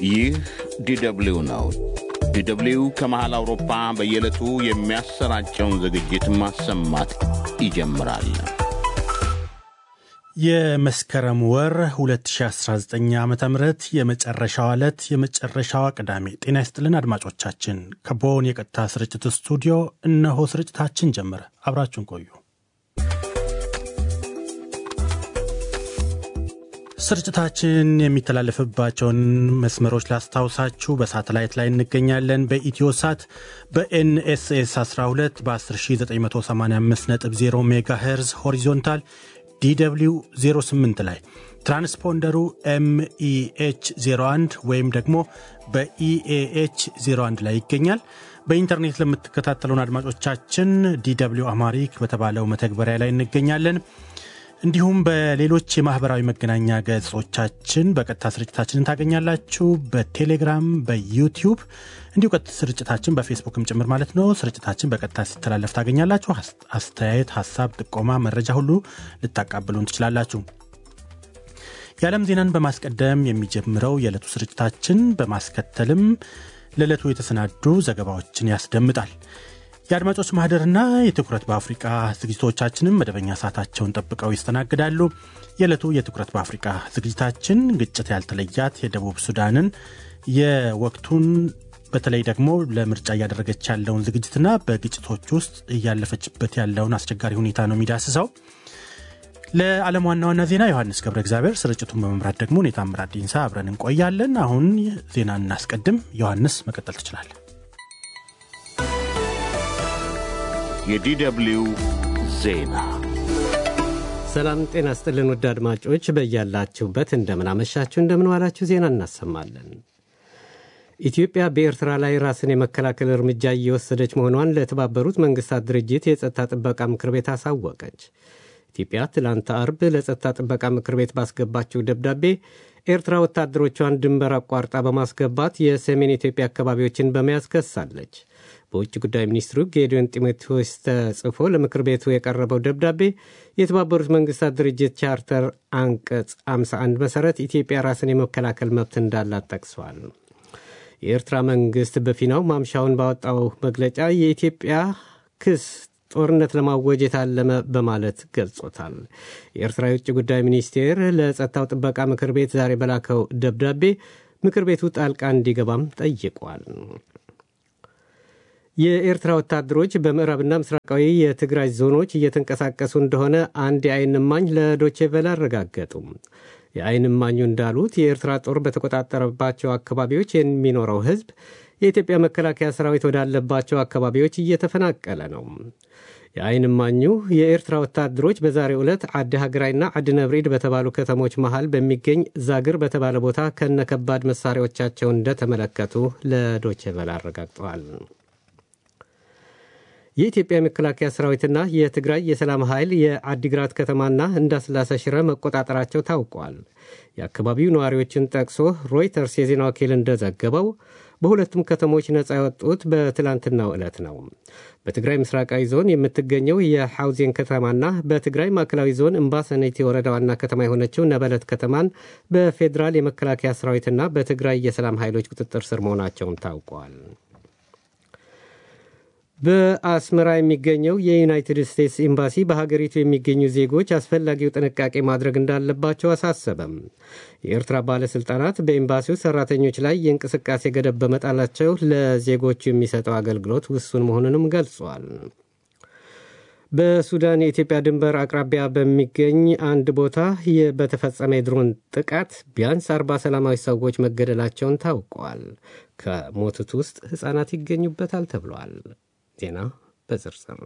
ይህ ዲደብሊው ነው። ዲደብሊው ከመሃል አውሮፓ በየዕለቱ የሚያሰራጨውን ዝግጅት ማሰማት ይጀምራል። የመስከረም ወር 2019 ዓ ም የመጨረሻዋ ዕለት የመጨረሻዋ ቅዳሜ። ጤና ይስጥልን አድማጮቻችን፣ ከቦን የቀጥታ ስርጭት ስቱዲዮ እነሆ ስርጭታችን ጀመረ። አብራችሁን ቆዩ። ስርጭታችን የሚተላለፍባቸውን መስመሮች ላስታውሳችሁ። በሳተላይት ላይ እንገኛለን። በኢትዮ ሳት በኤንኤስኤስ 12 በ10985.0 ሜጋ ሄርዝ ሆሪዞንታል ዲw 08 ላይ ትራንስፖንደሩ ኤምኢኤች 01 ወይም ደግሞ በኢኤኤች 01 ላይ ይገኛል። በኢንተርኔት ለምትከታተሉን አድማጮቻችን ዲw አማሪክ በተባለው መተግበሪያ ላይ እንገኛለን። እንዲሁም በሌሎች የማህበራዊ መገናኛ ገጾቻችን በቀጥታ ስርጭታችንን ታገኛላችሁ። በቴሌግራም፣ በዩቲዩብ እንዲሁ ቀጥታ ስርጭታችን በፌስቡክም ጭምር ማለት ነው። ስርጭታችን በቀጥታ ሲተላለፍ ታገኛላችሁ። አስተያየት፣ ሀሳብ፣ ጥቆማ፣ መረጃ ሁሉ ልታቃብሉን ትችላላችሁ። የዓለም ዜናን በማስቀደም የሚጀምረው የዕለቱ ስርጭታችን በማስከተልም ለዕለቱ የተሰናዱ ዘገባዎችን ያስደምጣል። የአድማጮች ማህደርና የትኩረት በአፍሪቃ ዝግጅቶቻችንም መደበኛ ሰዓታቸውን ጠብቀው ይስተናግዳሉ። የዕለቱ የትኩረት በአፍሪቃ ዝግጅታችን ግጭት ያልተለያት የደቡብ ሱዳንን የወቅቱን በተለይ ደግሞ ለምርጫ እያደረገች ያለውን ዝግጅትና በግጭቶች ውስጥ እያለፈችበት ያለውን አስቸጋሪ ሁኔታ ነው የሚዳስሰው። ለዓለም ዋና ዋና ዜና ዮሐንስ ገብረ እግዚአብሔር፣ ስርጭቱን በመምራት ደግሞ እኔ ታምራት ዲንሳ አብረን እንቆያለን። አሁን ዜና እናስቀድም። ዮሐንስ መቀጠል ትችላለን። የዲደብሊው ዜና ሰላም ጤና ስጥልን። ውድ አድማጮች በያላችሁበት እንደምናመሻችሁ እንደምንዋላችሁ ዜና እናሰማለን። ኢትዮጵያ በኤርትራ ላይ ራስን የመከላከል እርምጃ እየወሰደች መሆኗን ለተባበሩት መንግስታት ድርጅት የጸጥታ ጥበቃ ምክር ቤት አሳወቀች። ኢትዮጵያ ትላንት አርብ ለጸጥታ ጥበቃ ምክር ቤት ባስገባችው ደብዳቤ ኤርትራ ወታደሮቿን ድንበር አቋርጣ በማስገባት የሰሜን ኢትዮጵያ አካባቢዎችን በመያዝ ከሳለች። በውጭ ጉዳይ ሚኒስትሩ ጌዲዮን ጢሞቴዎስ ተጽፎ ለምክር ቤቱ የቀረበው ደብዳቤ የተባበሩት መንግስታት ድርጅት ቻርተር አንቀጽ 51 መሠረት ኢትዮጵያ ራስን የመከላከል መብት እንዳላት ጠቅሷል። የኤርትራ መንግስት በፊናው ማምሻውን ባወጣው መግለጫ የኢትዮጵያ ክስ ጦርነት ለማወጅ የታለመ በማለት ገልጾታል። የኤርትራ የውጭ ጉዳይ ሚኒስቴር ለጸጥታው ጥበቃ ምክር ቤት ዛሬ በላከው ደብዳቤ ምክር ቤቱ ጣልቃ እንዲገባም ጠይቋል። የኤርትራ ወታደሮች በምዕራብና ምስራቃዊ የትግራይ ዞኖች እየተንቀሳቀሱ እንደሆነ አንድ የአይን እማኝ ለዶቼ ቬለ አረጋገጡም። የአይን እማኙ እንዳሉት የኤርትራ ጦር በተቆጣጠረባቸው አካባቢዎች የሚኖረው ሕዝብ የኢትዮጵያ መከላከያ ሰራዊት ወዳለባቸው አካባቢዎች እየተፈናቀለ ነው። የአይን እማኙ የኤርትራ ወታደሮች በዛሬው ዕለት አዲ ሀገራይና አዲ ነብሪድ በተባሉ ከተሞች መሃል በሚገኝ ዛግር በተባለ ቦታ ከነከባድ መሳሪያዎቻቸው እንደተመለከቱ ለዶቼ ቬለ አረጋግጠዋል። የኢትዮጵያ የመከላከያ ሰራዊትና የትግራይ የሰላም ኃይል የአዲግራት ከተማና እንዳስላሴ ሽረ መቆጣጠራቸው ታውቋል። የአካባቢው ነዋሪዎችን ጠቅሶ ሮይተርስ የዜና ወኪል እንደዘገበው በሁለቱም ከተሞች ነፃ የወጡት በትላንትናው ዕለት ነው። በትግራይ ምስራቃዊ ዞን የምትገኘው የሐውዜን ከተማና በትግራይ ማዕከላዊ ዞን እምባሰኔቴ ወረዳ ዋና ከተማ የሆነችው ነበለት ከተማን በፌዴራል የመከላከያ ሰራዊትና በትግራይ የሰላም ኃይሎች ቁጥጥር ስር መሆናቸውን ታውቋል። በአስመራ የሚገኘው የዩናይትድ ስቴትስ ኤምባሲ በሀገሪቱ የሚገኙ ዜጎች አስፈላጊው ጥንቃቄ ማድረግ እንዳለባቸው አሳሰበም። የኤርትራ ባለሥልጣናት በኤምባሲው ሠራተኞች ላይ የእንቅስቃሴ ገደብ በመጣላቸው ለዜጎቹ የሚሰጠው አገልግሎት ውሱን መሆኑንም ገልጿል። በሱዳን የኢትዮጵያ ድንበር አቅራቢያ በሚገኝ አንድ ቦታ በተፈጸመ የድሮን ጥቃት ቢያንስ አርባ ሰላማዊ ሰዎች መገደላቸውን ታውቋል። ከሞቱት ውስጥ ሕፃናት ይገኙበታል ተብሏል። ዜና በዝርዝር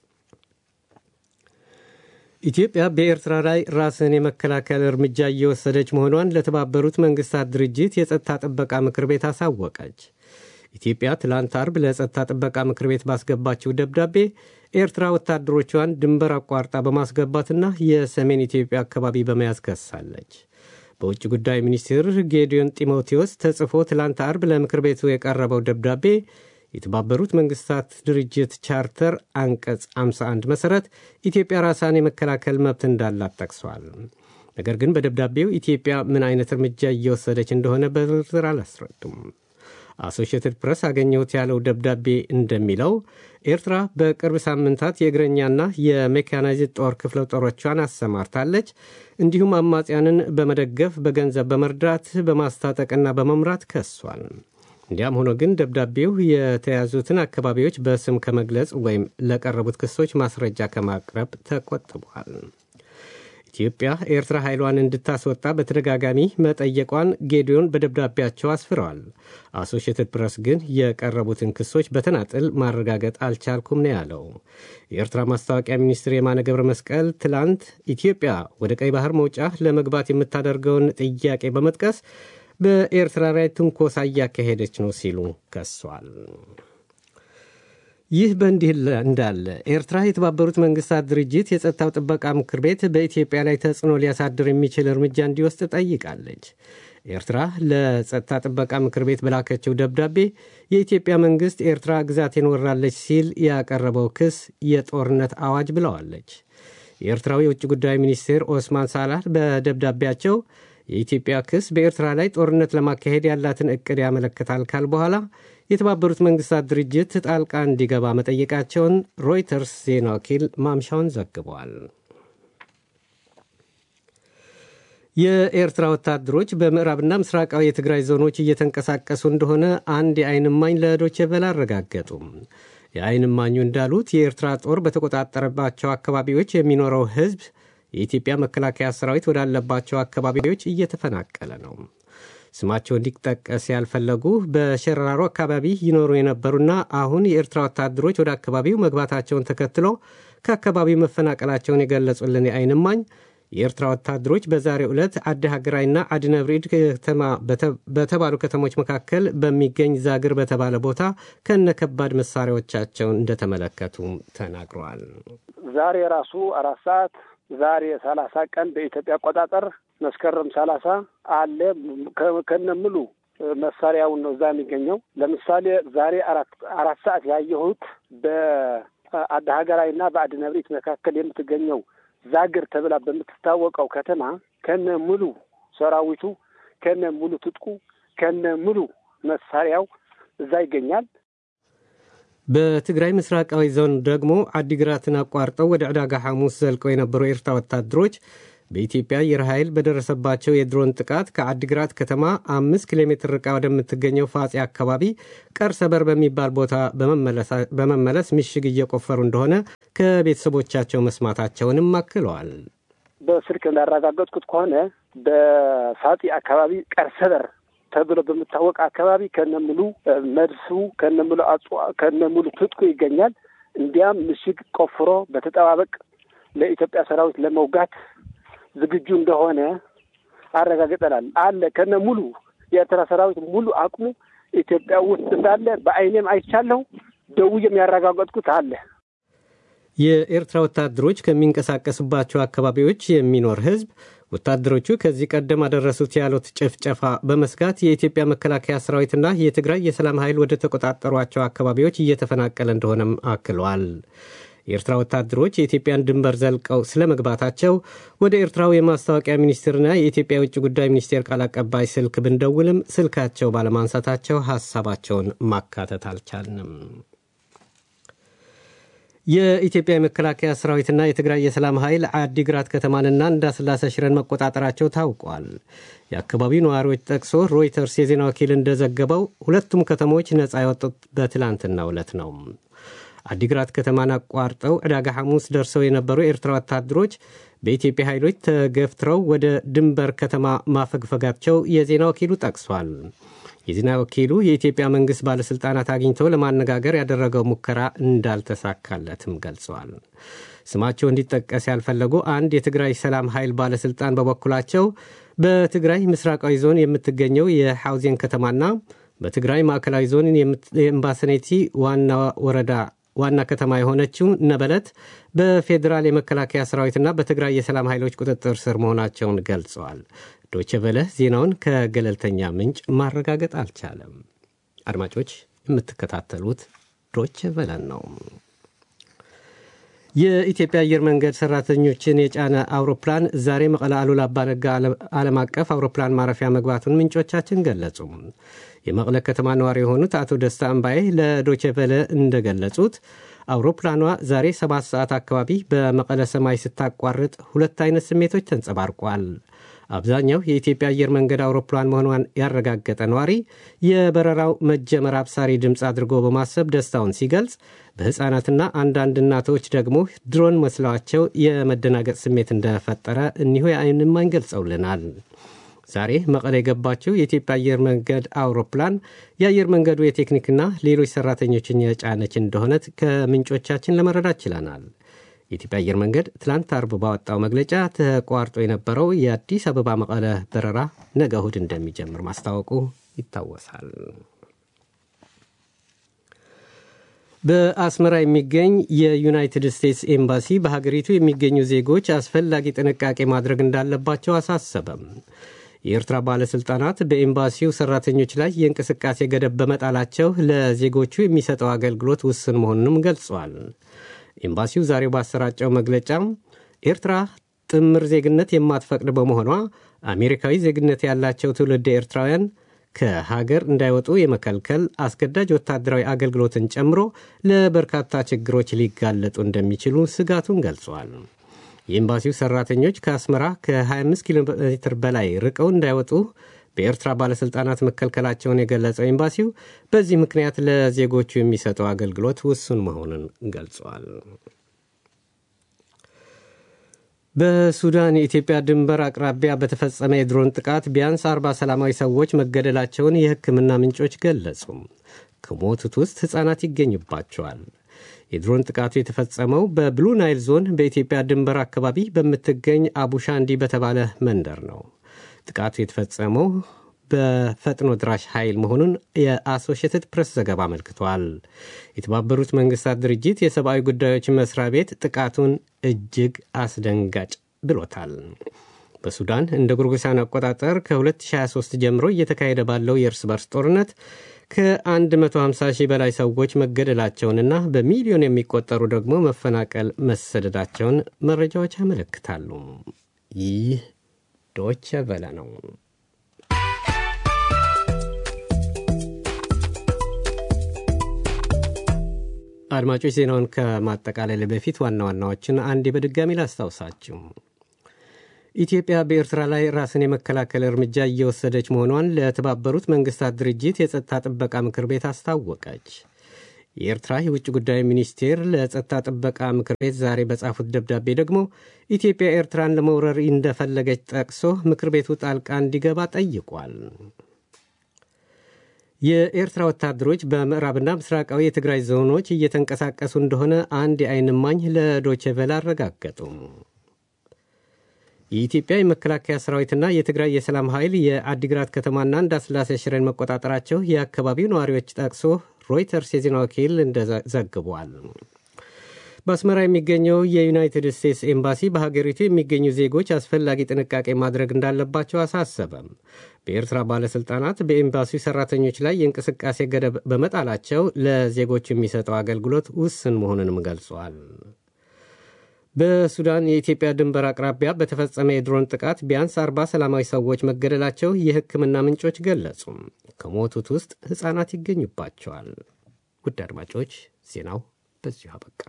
ኢትዮጵያ በኤርትራ ላይ ራስን የመከላከል እርምጃ እየወሰደች መሆኗን ለተባበሩት መንግስታት ድርጅት የጸጥታ ጥበቃ ምክር ቤት አሳወቀች። ኢትዮጵያ ትላንት አርብ ለጸጥታ ጥበቃ ምክር ቤት ባስገባችው ደብዳቤ ኤርትራ ወታደሮቿን ድንበር አቋርጣ በማስገባትና የሰሜን ኢትዮጵያ አካባቢ በመያዝ ከሳለች። በውጭ ጉዳይ ሚኒስትር ጌዲዮን ጢሞቴዎስ ተጽፎ ትላንት አርብ ለምክር ቤቱ የቀረበው ደብዳቤ የተባበሩት መንግስታት ድርጅት ቻርተር አንቀጽ 51 መሠረት ኢትዮጵያ ራሷን የመከላከል መብት እንዳላት ጠቅሷል። ነገር ግን በደብዳቤው ኢትዮጵያ ምን አይነት እርምጃ እየወሰደች እንደሆነ በዝርዝር አላስረዱም። አሶሽየትድ ፕሬስ አገኘሁት ያለው ደብዳቤ እንደሚለው ኤርትራ በቅርብ ሳምንታት የእግረኛና የሜካናይዝድ ጦር ክፍለ ጦሮቿን አሰማርታለች። እንዲሁም አማጽያንን በመደገፍ በገንዘብ በመርዳት በማስታጠቅና በመምራት ከሷል። እንዲያም ሆኖ ግን ደብዳቤው የተያዙትን አካባቢዎች በስም ከመግለጽ ወይም ለቀረቡት ክሶች ማስረጃ ከማቅረብ ተቆጥቧል። ኢትዮጵያ ኤርትራ ኃይሏን እንድታስወጣ በተደጋጋሚ መጠየቋን ጌዲዮን በደብዳቤያቸው አስፍረዋል። አሶሽየትድ ፕሬስ ግን የቀረቡትን ክሶች በተናጥል ማረጋገጥ አልቻልኩም ነው ያለው። የኤርትራ ማስታወቂያ ሚኒስትር የማነ ገብረ መስቀል ትላንት ኢትዮጵያ ወደ ቀይ ባህር መውጫ ለመግባት የምታደርገውን ጥያቄ በመጥቀስ በኤርትራ ላይ ትንኮሳ እያካሄደች ነው ሲሉ ከሷል። ይህ በእንዲህ እንዳለ ኤርትራ የተባበሩት መንግስታት ድርጅት የጸጥታው ጥበቃ ምክር ቤት በኢትዮጵያ ላይ ተጽዕኖ ሊያሳድር የሚችል እርምጃ እንዲወስድ ጠይቃለች። ኤርትራ ለጸጥታ ጥበቃ ምክር ቤት በላከችው ደብዳቤ የኢትዮጵያ መንግስት ኤርትራ ግዛቴን ወራለች ሲል ያቀረበው ክስ የጦርነት አዋጅ ብለዋለች። የኤርትራው የውጭ ጉዳይ ሚኒስቴር ኦስማን ሳላህ በደብዳቤያቸው የኢትዮጵያ ክስ በኤርትራ ላይ ጦርነት ለማካሄድ ያላትን እቅድ ያመለክታል ካል በኋላ የተባበሩት መንግስታት ድርጅት ጣልቃ እንዲገባ መጠየቃቸውን ሮይተርስ ዜና ወኪል ማምሻውን ዘግቧል። የኤርትራ ወታደሮች በምዕራብና ምስራቃዊ የትግራይ ዞኖች እየተንቀሳቀሱ እንደሆነ አንድ የዓይን እማኝ ለዶቼ ቬለ አረጋገጡም። የዓይን እማኙ እንዳሉት የኤርትራ ጦር በተቆጣጠረባቸው አካባቢዎች የሚኖረው ሕዝብ የኢትዮጵያ መከላከያ ሰራዊት ወዳለባቸው አካባቢዎች እየተፈናቀለ ነው። ስማቸው እንዲጠቀስ ያልፈለጉ በሸራሮ አካባቢ ይኖሩ የነበሩና አሁን የኤርትራ ወታደሮች ወደ አካባቢው መግባታቸውን ተከትሎ ከአካባቢው መፈናቀላቸውን የገለጹልን የዓይን እማኝ የኤርትራ ወታደሮች በዛሬው ዕለት አዲ ሀገራይና አዲነብሪድ ከተማ በተባሉ ከተሞች መካከል በሚገኝ ዛግር በተባለ ቦታ ከነ ከባድ መሳሪያዎቻቸውን እንደተመለከቱ ተናግረዋል። ዛሬ ራሱ አራት ሰዓት ዛሬ ሰላሳ ቀን በኢትዮጵያ አቆጣጠር መስከረም ሰላሳ አለ ከነ ሙሉ መሳሪያውን ነው እዛ የሚገኘው። ለምሳሌ ዛሬ አራት አራት ሰዓት ያየሁት በአዲ ሀገራይና በአዲነብሪት መካከል የምትገኘው ዛግር ተብላ በምትታወቀው ከተማ ከነ ሙሉ ሰራዊቱ ከነ ሙሉ ትጥቁ ከነ ሙሉ መሳሪያው እዛ ይገኛል። በትግራይ ምስራቃዊ ዞን ደግሞ አዲግራትን አቋርጠው ወደ ዕዳጋ ሐሙስ ዘልቀው የነበሩ የኤርትራ ወታደሮች በኢትዮጵያ አየር ኃይል በደረሰባቸው የድሮን ጥቃት ከአዲግራት ከተማ አምስት ኪሎ ሜትር ርቃ ወደምትገኘው ፋጼ አካባቢ ቀርሰበር በሚባል ቦታ በመመለስ ምሽግ እየቆፈሩ እንደሆነ ከቤተሰቦቻቸው መስማታቸውንም አክለዋል። በስልክ እንዳረጋገጥኩት ከሆነ በፋጤ አካባቢ ቀርሰበር ተብሎ በሚታወቅ አካባቢ ከነሙሉ መድሱ ከነሙሉ አጽ ከነሙሉ ትጥቁ ይገኛል። እንዲያም ምሽግ ቆፍሮ በተጠባበቅ ለኢትዮጵያ ሰራዊት ለመውጋት ዝግጁ እንደሆነ አረጋግጠናል። አለ ከነ ሙሉ የኤርትራ ሰራዊት ሙሉ አቅሙ ኢትዮጵያ ውስጥ እንዳለ በአይኔም አይቻለሁ። ደውዬም ያረጋገጥኩት አለ። የኤርትራ ወታደሮች ከሚንቀሳቀሱባቸው አካባቢዎች የሚኖር ሕዝብ ወታደሮቹ ከዚህ ቀደም አደረሱት ያሉት ጭፍጨፋ በመስጋት የኢትዮጵያ መከላከያ ሰራዊትና የትግራይ የሰላም ኃይል ወደ ተቆጣጠሯቸው አካባቢዎች እየተፈናቀለ እንደሆነም አክለዋል። የኤርትራ ወታደሮች የኢትዮጵያን ድንበር ዘልቀው ስለ መግባታቸው ወደ ኤርትራው የማስታወቂያ ሚኒስትርና የኢትዮጵያ የውጭ ጉዳይ ሚኒስቴር ቃል አቀባይ ስልክ ብንደውልም ስልካቸው ባለማንሳታቸው ሀሳባቸውን ማካተት አልቻልንም። የኢትዮጵያ የመከላከያ ሰራዊትና የትግራይ የሰላም ኃይል አዲግራት ከተማንና እንዳስላሴ ሽረን መቆጣጠራቸው ታውቋል። የአካባቢው ነዋሪዎች ጠቅሶ ሮይተርስ የዜና ወኪል እንደዘገበው ሁለቱም ከተሞች ነፃ የወጡት በትላንትናው ዕለት ነው። አዲግራት ከተማን አቋርጠው ዕዳጋ ሐሙስ ደርሰው የነበሩ የኤርትራ ወታደሮች በኢትዮጵያ ኃይሎች ተገፍትረው ወደ ድንበር ከተማ ማፈግፈጋቸው የዜና ወኪሉ ጠቅሷል። የዜና ወኪሉ የኢትዮጵያ መንግሥት ባለሥልጣናት አግኝተው ለማነጋገር ያደረገው ሙከራ እንዳልተሳካለትም ገልጸዋል። ስማቸው እንዲጠቀስ ያልፈለጉ አንድ የትግራይ ሰላም ኃይል ባለሥልጣን በበኩላቸው በትግራይ ምስራቃዊ ዞን የምትገኘው የሐውዜን ከተማና በትግራይ ማዕከላዊ ዞን የእምባሰኔቲ ዋና ወረዳ ዋና ከተማ የሆነችው ነበለት በፌዴራል የመከላከያ ሰራዊትና በትግራይ የሰላም ኃይሎች ቁጥጥር ስር መሆናቸውን ገልጸዋል። ዶቼ ቬለ ዜናውን ከገለልተኛ ምንጭ ማረጋገጥ አልቻለም። አድማጮች የምትከታተሉት ዶቼ ቬለን ነው። የኢትዮጵያ አየር መንገድ ሰራተኞችን የጫነ አውሮፕላን ዛሬ መቀለ አሉላ አባነጋ ዓለም አቀፍ አውሮፕላን ማረፊያ መግባቱን ምንጮቻችን ገለጹ። የመቀለ ከተማ ነዋሪ የሆኑት አቶ ደስታ እምባዬ ለዶቼቨለ እንደገለጹት አውሮፕላኗ ዛሬ ሰባት ሰዓት አካባቢ በመቀለ ሰማይ ስታቋርጥ ሁለት አይነት ስሜቶች ተንጸባርቋል። አብዛኛው የኢትዮጵያ አየር መንገድ አውሮፕላን መሆኗን ያረጋገጠ ነዋሪ የበረራው መጀመር አብሳሪ ድምፅ አድርጎ በማሰብ ደስታውን ሲገልጽ፣ በሕፃናትና አንዳንድ እናቶች ደግሞ ድሮን መስለዋቸው የመደናገጥ ስሜት እንደፈጠረ እኒሁ የዓይን እማኝ ገልጸውልናል። ዛሬ መቀለ የገባችው የኢትዮጵያ አየር መንገድ አውሮፕላን የአየር መንገዱ የቴክኒክና ሌሎች ሰራተኞችን የጫነች እንደሆነ ከምንጮቻችን ለመረዳት ችለናል። የኢትዮጵያ አየር መንገድ ትላንት አርብ ባወጣው መግለጫ ተቋርጦ የነበረው የአዲስ አበባ መቀለ በረራ ነገ እሁድ እንደሚጀምር ማስታወቁ ይታወሳል። በአስመራ የሚገኝ የዩናይትድ ስቴትስ ኤምባሲ በሀገሪቱ የሚገኙ ዜጎች አስፈላጊ ጥንቃቄ ማድረግ እንዳለባቸው አሳሰበም። የኤርትራ ባለሥልጣናት በኤምባሲው ሠራተኞች ላይ የእንቅስቃሴ ገደብ በመጣላቸው ለዜጎቹ የሚሰጠው አገልግሎት ውስን መሆኑንም ገልጿል። ኤምባሲው ዛሬው ባሰራጨው መግለጫ ኤርትራ ጥምር ዜግነት የማትፈቅድ በመሆኗ አሜሪካዊ ዜግነት ያላቸው ትውልድ ኤርትራውያን ከሀገር እንዳይወጡ የመከልከል አስገዳጅ ወታደራዊ አገልግሎትን ጨምሮ ለበርካታ ችግሮች ሊጋለጡ እንደሚችሉ ስጋቱን ገልጿል። የኤምባሲው ሰራተኞች ከአስመራ ከ25 ኪሎ ሜትር በላይ ርቀው እንዳይወጡ በኤርትራ ባለሥልጣናት መከልከላቸውን የገለጸው ኤምባሲው በዚህ ምክንያት ለዜጎቹ የሚሰጠው አገልግሎት ውሱን መሆኑን ገልጿል። በሱዳን የኢትዮጵያ ድንበር አቅራቢያ በተፈጸመ የድሮን ጥቃት ቢያንስ አርባ ሰላማዊ ሰዎች መገደላቸውን የሕክምና ምንጮች ገለጹ። ከሞቱት ውስጥ ሕፃናት ይገኙባቸዋል። የድሮን ጥቃቱ የተፈጸመው በብሉ ናይል ዞን በኢትዮጵያ ድንበር አካባቢ በምትገኝ አቡሻንዲ በተባለ መንደር ነው። ጥቃቱ የተፈጸመው በፈጥኖ ድራሽ ኃይል መሆኑን የአሶሽትድ ፕሬስ ዘገባ አመልክቷል። የተባበሩት መንግስታት ድርጅት የሰብአዊ ጉዳዮች መስሪያ ቤት ጥቃቱን እጅግ አስደንጋጭ ብሎታል። በሱዳን እንደ ጎርጎሳውያን አቆጣጠር ከ2023 ጀምሮ እየተካሄደ ባለው የእርስ በርስ ጦርነት ከ150 ሺህ በላይ ሰዎች መገደላቸውንና በሚሊዮን የሚቆጠሩ ደግሞ መፈናቀል መሰደዳቸውን መረጃዎች ያመለክታሉ። ይህ ዶቸ ቨለ ነው። አድማጮች ዜናውን ከማጠቃለል በፊት ዋና ዋናዎችን አንዴ በድጋሚ ላስታውሳችሁ። ኢትዮጵያ በኤርትራ ላይ ራስን የመከላከል እርምጃ እየወሰደች መሆኗን ለተባበሩት መንግስታት ድርጅት የጸጥታ ጥበቃ ምክር ቤት አስታወቀች። የኤርትራ የውጭ ጉዳይ ሚኒስቴር ለጸጥታ ጥበቃ ምክር ቤት ዛሬ በጻፉት ደብዳቤ ደግሞ ኢትዮጵያ ኤርትራን ለመውረር እንደፈለገች ጠቅሶ ምክር ቤቱ ጣልቃ እንዲገባ ጠይቋል። የኤርትራ ወታደሮች በምዕራብና ምስራቃዊ የትግራይ ዞኖች እየተንቀሳቀሱ እንደሆነ አንድ የዓይን እማኝ ለዶቼ ቬለ አረጋገጡ። የኢትዮጵያ የመከላከያ ሰራዊትና የትግራይ የሰላም ኃይል የአዲግራት ከተማና እንዳስላሴ ሽሬን መቆጣጠራቸው የአካባቢው ነዋሪዎች ጠቅሶ ሮይተርስ የዜና ወኪል እንደዘግቧል። በአስመራ የሚገኘው የዩናይትድ ስቴትስ ኤምባሲ በሀገሪቱ የሚገኙ ዜጎች አስፈላጊ ጥንቃቄ ማድረግ እንዳለባቸው አሳሰበም። በኤርትራ ባለሥልጣናት በኤምባሲው ሠራተኞች ላይ የእንቅስቃሴ ገደብ በመጣላቸው ለዜጎች የሚሰጠው አገልግሎት ውስን መሆኑንም ገልጿል። በሱዳን የኢትዮጵያ ድንበር አቅራቢያ በተፈጸመ የድሮን ጥቃት ቢያንስ አርባ ሰላማዊ ሰዎች መገደላቸው የሕክምና ምንጮች ገለጹ። ከሞቱት ውስጥ ሕፃናት ይገኙባቸዋል። ውድ አድማጮች ዜናው በዚሁ አበቃ።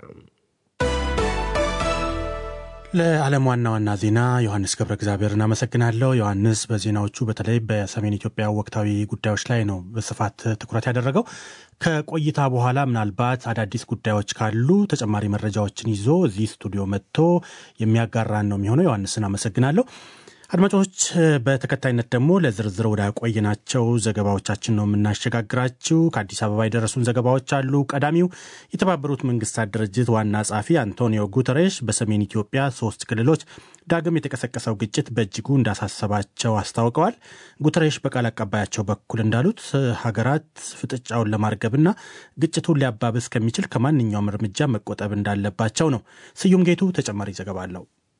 ለዓለም ዋና ዋና ዜና ዮሐንስ ገብረ እግዚአብሔር እናመሰግናለሁ። ዮሐንስ በዜናዎቹ በተለይ በሰሜን ኢትዮጵያ ወቅታዊ ጉዳዮች ላይ ነው በስፋት ትኩረት ያደረገው። ከቆይታ በኋላ ምናልባት አዳዲስ ጉዳዮች ካሉ ተጨማሪ መረጃዎችን ይዞ እዚህ ስቱዲዮ መጥቶ የሚያጋራን ነው የሚሆነው። ዮሐንስን አመሰግናለሁ። አድማጮች በተከታይነት ደግሞ ለዝርዝር ወደ ቆየናቸው ዘገባዎቻችን ነው የምናሸጋግራችው። ከአዲስ አበባ የደረሱን ዘገባዎች አሉ። ቀዳሚው የተባበሩት መንግስታት ድርጅት ዋና ጸሐፊ አንቶኒዮ ጉተሬሽ በሰሜን ኢትዮጵያ ሶስት ክልሎች ዳግም የተቀሰቀሰው ግጭት በእጅጉ እንዳሳሰባቸው አስታውቀዋል። ጉተሬሽ በቃል አቀባያቸው በኩል እንዳሉት ሀገራት ፍጥጫውን ለማርገብና ግጭቱን ሊያባብስ ከሚችል ከማንኛውም እርምጃ መቆጠብ እንዳለባቸው ነው። ስዩም ጌቱ ተጨማሪ ዘገባ አለው።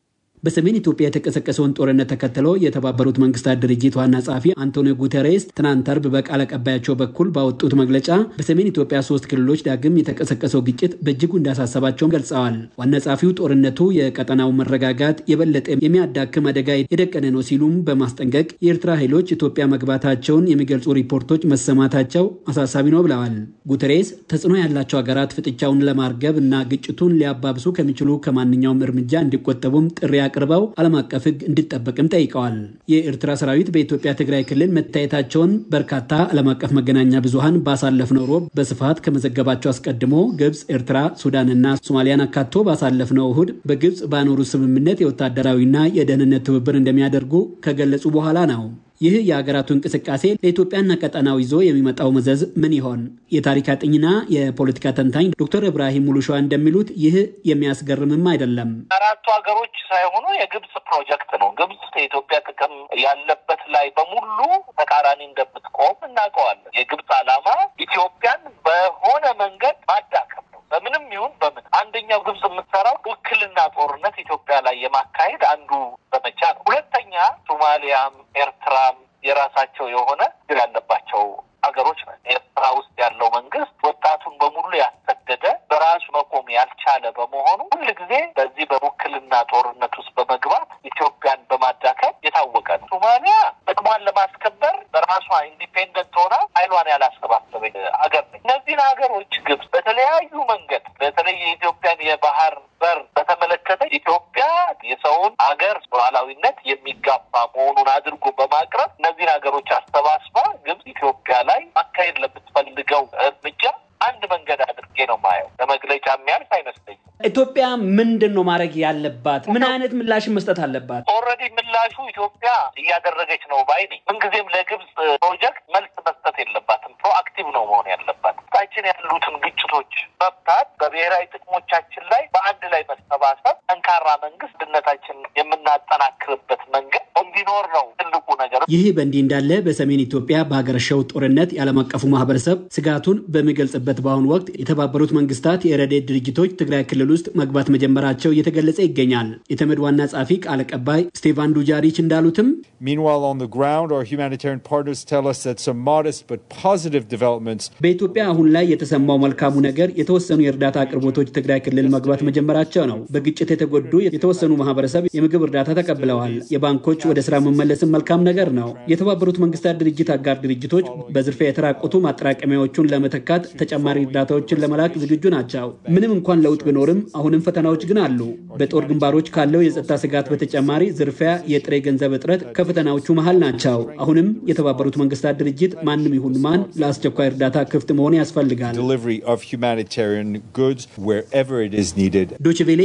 በሰሜን ኢትዮጵያ የተቀሰቀሰውን ጦርነት ተከትሎ የተባበሩት መንግስታት ድርጅት ዋና ጸሐፊ አንቶኒዮ ጉተሬስ ትናንት አርብ በቃል አቀባያቸው በኩል ባወጡት መግለጫ በሰሜን ኢትዮጵያ ሶስት ክልሎች ዳግም የተቀሰቀሰው ግጭት በእጅጉ እንዳሳሰባቸውን ገልጸዋል። ዋና ጸሐፊው ጦርነቱ የቀጠናው መረጋጋት የበለጠ የሚያዳክም አደጋ የደቀነ ነው ሲሉም በማስጠንቀቅ የኤርትራ ኃይሎች ኢትዮጵያ መግባታቸውን የሚገልጹ ሪፖርቶች መሰማታቸው አሳሳቢ ነው ብለዋል። ጉተሬስ ተጽዕኖ ያላቸው ሀገራት ፍጥጫውን ለማርገብ እና ግጭቱን ሊያባብሱ ከሚችሉ ከማንኛውም እርምጃ እንዲቆጠቡም ጥሪ አቅርበው ዓለም አቀፍ ሕግ እንዲጠበቅም ጠይቀዋል። የኤርትራ ሰራዊት በኢትዮጵያ ትግራይ ክልል መታየታቸውን በርካታ ዓለም አቀፍ መገናኛ ብዙሃን ባሳለፍነው ሮብ በስፋት ከመዘገባቸው አስቀድሞ ግብፅ፣ ኤርትራ፣ ሱዳንና ሶማሊያን አካቶ ባሳለፍነው እሁድ በግብፅ ባኖሩ ስምምነት የወታደራዊና የደህንነት ትብብር እንደሚያደርጉ ከገለጹ በኋላ ነው። ይህ የሀገራቱ እንቅስቃሴ ለኢትዮጵያና ቀጠናው ይዞ የሚመጣው መዘዝ ምን ይሆን? የታሪክ አጥኝና የፖለቲካ ተንታኝ ዶክተር እብራሂም ሙሉሸዋ እንደሚሉት ይህ የሚያስገርምም አይደለም። አራቱ ሀገሮች ሳይሆኑ የግብጽ ፕሮጀክት ነው። ግብጽ የኢትዮጵያ ጥቅም ያለበት ላይ በሙሉ ተቃራኒ እንደምትቆም እናውቀዋለን። የግብጽ ዓላማ ኢትዮጵያን በሆነ መንገድ ማዳከም ነው። በምንም ይሁን በምን አንደኛው ግብጽ የምትሰራው ውክልና ጦርነት ኢትዮጵያ ላይ የማካሄድ አንዱ ዘመቻ ነው። ሁለተኛ ሶማሊያም ኤርትራም የራሳቸው የሆነ ችግር ያለባቸው ሀገሮች ነ ኤርትራ ውስጥ ያለው መንግስት ወጣቱን በሙሉ ያሰደደ በራሱ መቆም ያልቻለ በመሆኑ ሁል ጊዜ በዚህ በውክልና ጦርነት ውስጥ በመግባት ኢትዮጵያን በማዳከም የታወቀ ነው። ሶማሊያ ጥቅሟን ለማስከበር በራሷ ኢንዲፔንደንት ሆና ኃይሏን ያላሰባሰበች ሀገር ነች። እነዚህን ሀገሮች ግብጽ በተለያዩ መንገድ በተለይ የኢትዮጵያን የባህር በር በተመለከተ ኢትዮጵያ የሰውን ሀገር ሉዓላዊነት የሚጋፋ መሆኑን አድርጎ በማቅረብ እነዚህን ሀገሮች አሰባስባ ግብጽ ኢትዮጵያ ላይ ማካሄድ ለምትፈልገው እርምጃ አንድ መንገድ አድርጌ ነው ማየው። ለመግለጫ የሚያልፍ አይመስለኝም። ኢትዮጵያ ምንድን ነው ማድረግ ያለባት? ምን አይነት ምላሽን መስጠት አለባት? ኦልሬዲ ምላሹ ኢትዮጵያ እያደረገች ነው ባይ ነኝ። ምንጊዜም ለግብጽ ፕሮጀክት መልስ መስጠት የለባትም። ፕሮአክቲቭ ነው መሆን ያለባት። ታችን ያሉትን ግጭቶች መፍታት፣ በብሔራዊ ጥቅሞቻችን ላይ በአንድ ላይ መሰባሰብ፣ ጠንካራ መንግስት ድነታችን የምናጠናክርበት መንገድ እንዲኖር ነው ትልቁ ነገር። ይህ በእንዲህ እንዳለ በሰሜን ኢትዮጵያ በሀገረሸው ጦርነት የዓለም አቀፉ ማህበረሰብ ስጋቱን በሚገልጽበት በአሁኑ ወቅት የተባበሩት መንግስታት የረድኤት ድርጅቶች ትግራይ ክልል ውስጥ መግባት መጀመራቸው እየተገለጸ ይገኛል። የተመድ ዋና ጸሐፊ ቃል አቀባይ ስቴቫን ዱጃሪች እንዳሉትም Meanwhile, on the ground, our humanitarian partners tell us that some modest but positive developments በኢትዮጵያ አሁን ላይ የተሰማው መልካሙ ነገር የተወሰኑ የእርዳታ አቅርቦቶች ትግራይ ክልል መግባት መጀመራቸው ነው። በግጭት የተጎዱ የተወሰኑ ማህበረሰብ የምግብ እርዳታ ተቀብለዋል። የባንኮች ወደ ስራ መመለስም መልካም ነገር ነው። የተባበሩት መንግስታት ድርጅት አጋር ድርጅቶች በዝርፊያ የተራቆቱ ማጠራቀሚያዎቹን ለመተካት ተጨማሪ እርዳታዎችን ለመላክ ዝግጁ ናቸው። ምንም እንኳን ለውጥ ቢኖርም አሁንም ፈተናዎች ግን አሉ። በጦር ግንባሮች ካለው የጸጥታ ስጋት በተጨማሪ ዝርፊያ፣ የጥሬ ገንዘብ እጥረት ከፈተናዎቹ መሃል ናቸው። አሁንም የተባበሩት መንግስታት ድርጅት ማንም ይሁን ማን ለአስቸኳይ እርዳታ ክፍት መሆን ያስፈልጋል። delivery of humanitarian goods wherever it is needed. ዶችቬሌ